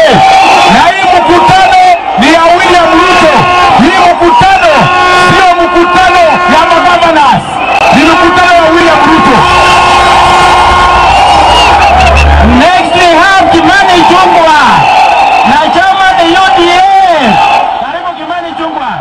Na hii mkutano ni ya William Ruto. Hii mkutano sio mkutano ya magavanas, ni mkutano ya William Ruto. Next we have Kimani Ichung'wah na chama ni UDA. Karibu Kimani Ichung'wah.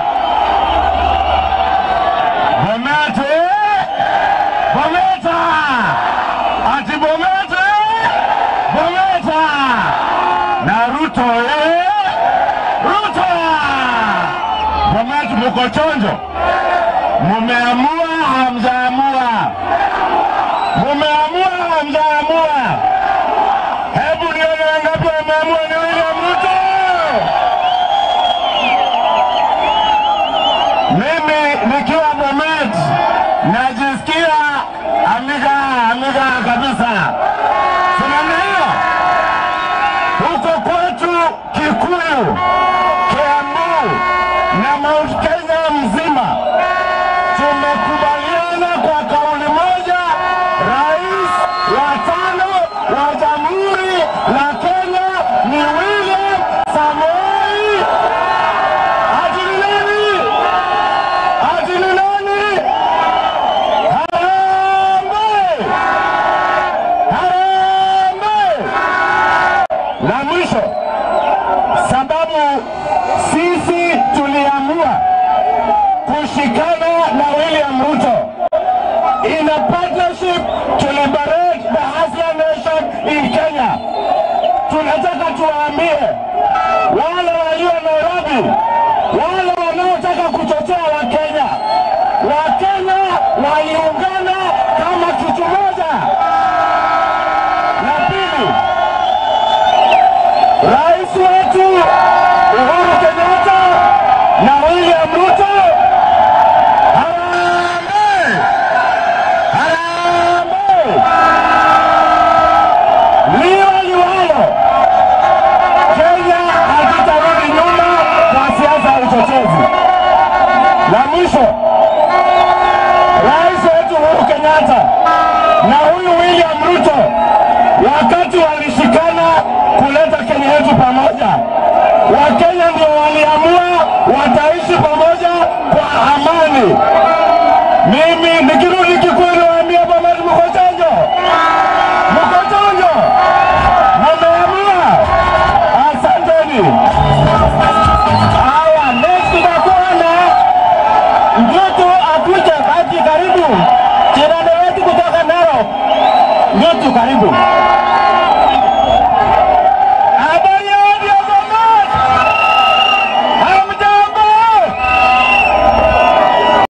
Bomete! Bometa! Ati Bomete! Bometa! Na Ruto eh? Ruto! Bomete muko chonjo? Mumeamua hamjaamua? Mumeamua hamjaamua? Hebu nione wangapi wameamua ni William Ruto. Mimi nikiwa Bomet najisikia amiga amiga kabisa. Sinamna hiyo huko kwetu Kikuyu, Kiambu na Mount Kenya mzima tumekubaliana kwa kauli moja, rais wa tano wa Jamhuri la Kenya ni William Samoei. Ati ni nani? Ati ni nani? Harambee! Harambee! La mwisho, sababu sisi tuliamua kushikana na William Ruto in a partnership to liberate the Hustler Nation in Kenya. Tunataka tuwaambie wale walio Nairobi, wale wanaotaka kuchochea Wakenya, Wakenya waliungana kama kitu moja. La pili, rais wetu Uhuru Kenyatta na William Ruto Harambee! Harambee! Liwe liwalo, Kenya hatutarudi nyuma kwa siasa ya uchochezi. La mwisho, rais wetu Uhuru Kenyatta na huyu William Ruto wakati walishikana kuleta Kenya yetu pamoja, Wakenya ndio waliamua wataishi pamoja kwa amani. Mimi nikirudi Kikuyu niwaambie pamoja, mko chonjo, mko chonjo, mmeamua. Asanteni. Haya, next tutakuwa na Ndutu Akuja Baki, karibu jirani wetu kutoka Narok. Ndutu, karibu.